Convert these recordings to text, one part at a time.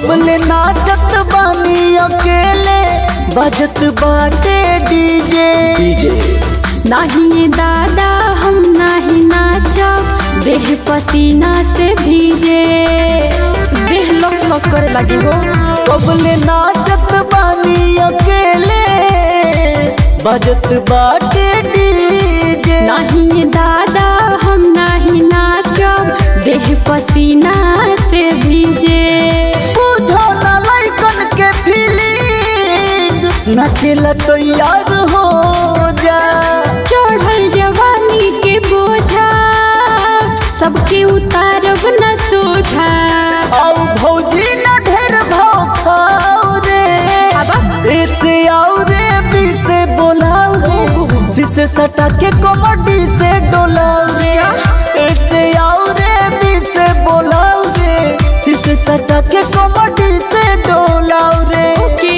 कबले नाचत बानी अकेले बजत बाटे डीजे डीजे नाही दादा हम नाही नाचब देह पसीना से भीजे देह लस लस करे लगी हो कबले नाचत बानी अकेले बजत बाटे डीजे नहीं दादा हम नहीं नाचब देह पसीना से भीजे बुझो ना लइकन के फीलिंग नचेला तो यार हो जा चढ़ल जवानी के बोझा सबके उतारब न सोझा आओ भौजी ना ढेर भाव खाओ रे ऐसे आओ रे बी से बोलाओ रे शीशे सटा के कमटी से डोलाओ रे ऐसे आओ रे बी से बोलाओ रे शीशे सटा के कमटी से डोलाओ रे के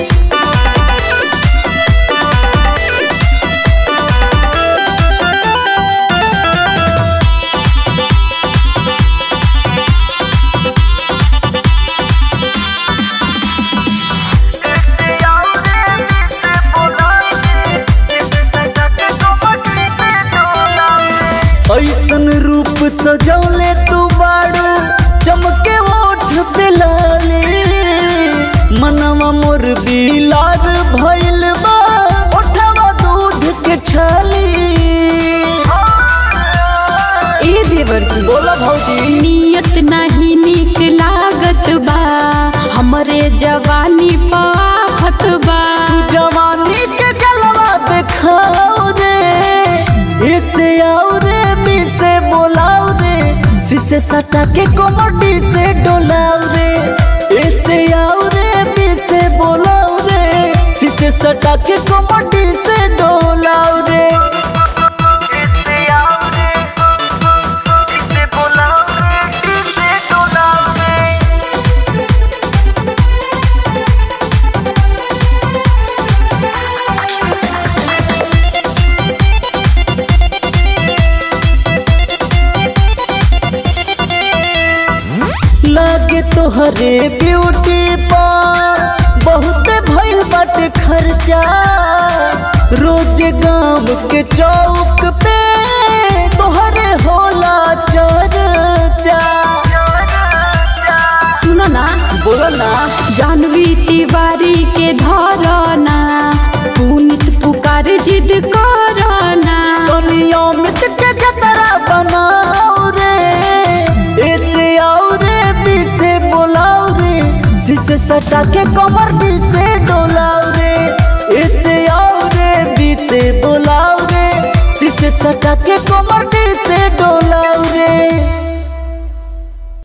ऐसन रूप सजौले तू बाड़ू चमके ओठ पे लाले मनवा मोर बिलार भइल बा ओठवा दूध के छाली ए देवर जी बोला भौजी नियत नहीं निक लागत बा हमरे जवानी पाफत बा जवानी के जलवा दिखाओ रे इसे आओ रे बी से बोलाओ रे शीशे सटा के कोमटी से डोलाओ रे इसे आओ रे बी से बोलाओ रे शीशे सटा के कोमटी से डोलाओ रे इसे आओ रे इसे बोलाओ रे इसे डोलाओ रे लागे तोहरे ब्यूटी पा बहुत भइल बाटे खर्चा रोज गांव के चौक पे तोहरे होला चर्चा सुनो ना बोला ना जानवी तिवारी के धरना पुनित पुकार जिद करना दुनिया में के जतरा बनाओ रे ऐसे आओ रे बी से बोलाओ रे शीशे सटा के कमर बी से डोलाओ रे ऐसे आओ रे बी से बोलाओ रे शीशे सटा के कमर